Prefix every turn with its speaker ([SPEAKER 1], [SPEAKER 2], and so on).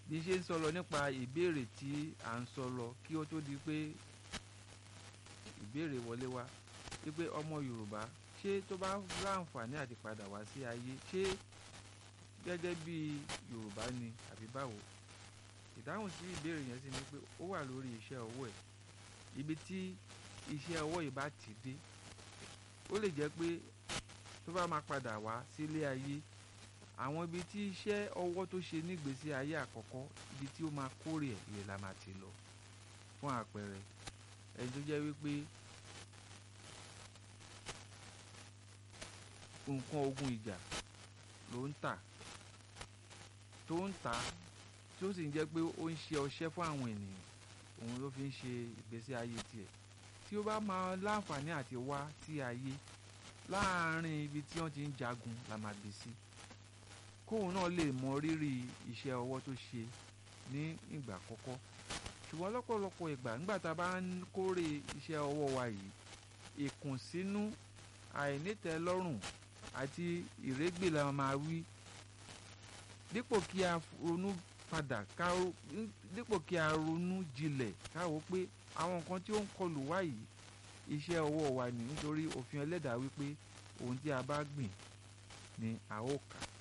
[SPEAKER 1] bí ṣe ń sọ lọ nípa ìbéèrè tí à ń sọ lọ kí ó tó di pé ìbéèrè wọlé wá wípé ọmọ Yorùbá ṣé tó bá láǹfààní àti padà wá sí ayé ṣé gẹ́gẹ́ bí Yorùbá ni àbí báwo ìdáhùn sí ìbéèrè yẹn sì ni pé ó wà lórí iṣẹ́ ọwọ́ ẹ̀ ibi tí iṣẹ́ ọwọ́ yìí bá ti dé ó lè jẹ́ pé tó bá máa padà wá sílé ayé àwọn ibi tí iṣẹ́ ọwọ́ tó ṣe nígbésí ayé àkọ́kọ́ ibi tí ó máa kórè ẹ̀ ìrẹ̀ la máa ti lọ fún àpẹẹrẹ ẹni tó jẹ́ wípé nǹkan ogun ìjà ló ń tà tó ń tà tí ó sì ń jẹ́ pé ó ń ṣe ọṣẹ́ fún àwọn ènìyàn òun ló fi ń ṣe ìgbésí ayé tiẹ̀ tí ó bá máa láǹfààní àti wá sí ayé láàárín ibi tí wọ́n ti ń jagun la máa bí sí kóun náà lè mọ rírì iṣẹ́ ọwọ́ tó ṣe ní ìgbà àkọ́kọ́ ṣùgbọ́n lọ́pọ̀lọpọ̀ ìgbà nígbà tá a bá ń kórè iṣẹ́ ọwọ́ wa yìí ìkùnsínú àìnítẹ́lọ́rùn àti ìrégbè la máa wí dípò kí a ronú padà ká dípò kí a ronú jinlẹ̀ ká wò pé àwọn nǹkan tí ó ń kọlù wá yìí iṣẹ́ ọwọ́ wa ni nítorí òfin ẹlẹ́dàá wípé ohun tí a bá gbìn ni a ó ká